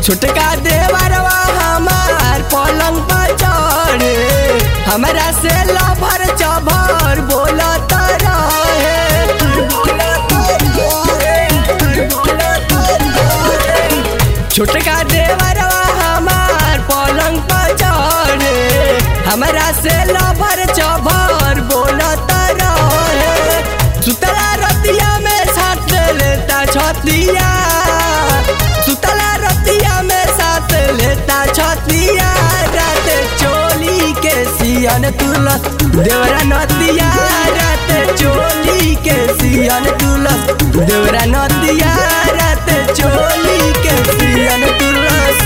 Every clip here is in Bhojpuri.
छोटका देवरवा हमार पलंग पर चढ़े हमरा से लभर चभर बोलत रहे छोटका देवरवा हमार पलंग पर चढ़े हमरा से लभर चभर बोलत रहे सुतला रतिया में साथ लेता छतिया सुतला रतिया में साथ लेता छतिया रात चोली के सियन तुलस देवरा नदिया रात चोली के सियन तुलस देवरा नदिया रात चोली के सियन तुलस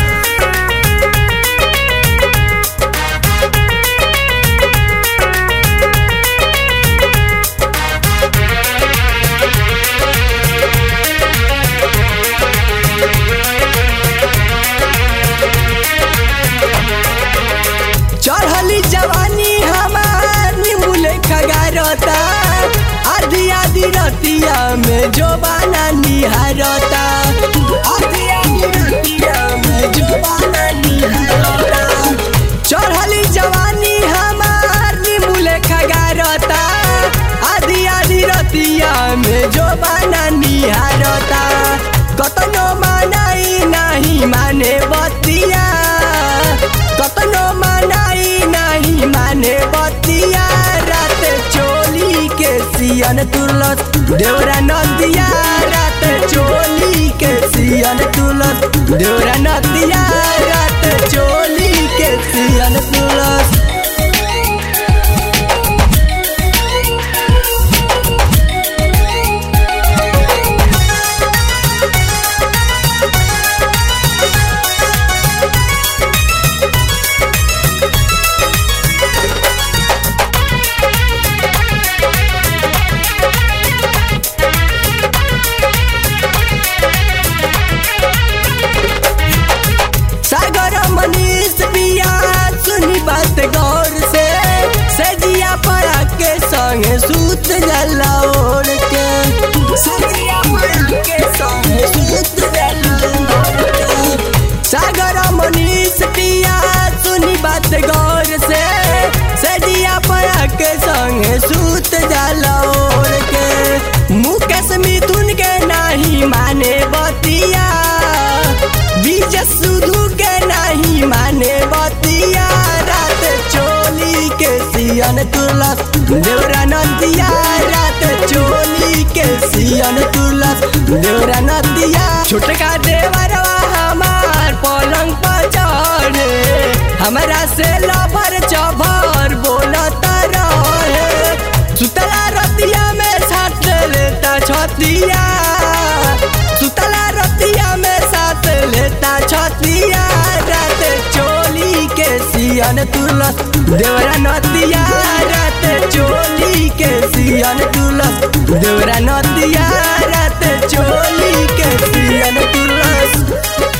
चढ़ली जवानी हमार नींबू लेखा गारता आधी आधी रतिया में जो बाना निहारता आधी आधी रतिया में जो बाना निहारता चढ़ली जवानी हमार नींबू लेखा गारता आधी आधी रतिया में जो बाना निहारता कतनो मानाई नहीं माने बतिया कतनो मनाई नहीं माने बतिया रात चोली के सियन तुलस देवरा नदिया रात चोली के सियन तुलस देवरा नदिया रात चोली के सियन तुलस सागर मनीष पिया सुनी बात गौर से सजिया पड़ा के संग सूत जला ओढ़ के सजिया पड़ा के संग सूत जला ओढ़ के। सागर मनीष पिया सुनी बात गौर से सजिया पड़ा के संग सूत जला ओढ़ के मुकेश मिथुन के नहीं माने बतिया बीज सुधु के नहीं माने बतिया रात चोली के सियन तुलस देवरा नदिया रात चोली के सियन तुलस देवरा नदिया छोटका देवरवा हमार पलंग पर चढ़े हमरा से लभर चभर बोलत रहे सुतला रतिया में साथ लेता छतिया सुतला रतिया में साथ लेता छतिया रात चोली के सियन तुलस देवरा नदिया रात चोली के सियन तुलस देवरा नदिया रात चोली के सियन तुलस